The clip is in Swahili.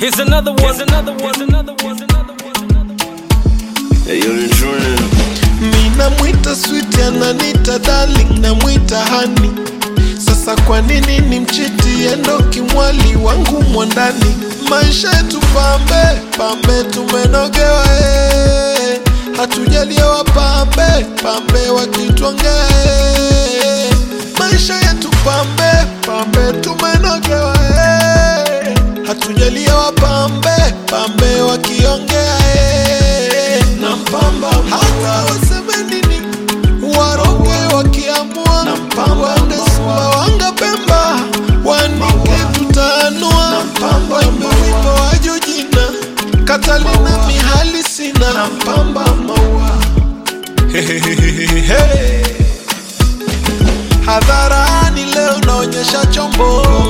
Here's another one. Here's another one. Here's another one. Here's another one. Hey, yo, ni Jordan. Mina mwita sweet ananita darling namwita hani sasa kwa nini ni mchiti endo kimwali wangu mwandani maisha yetu pambe pambe tumenogewa eh. hatujaliwa pambe pambe wakitwangea eh. maisha yetu pambe pambe tumenogewa eh. hatujaliwa pambe pambe wakiongea eh. na mpamba hata waseme nini waroge wakiamua na mpamba wende simba wanga pemba wanike tutaanua na mpamba wimbo wajo jina katalina mihali sina na mpamba maua Hehehehe. hadharani leo naonyesha chombo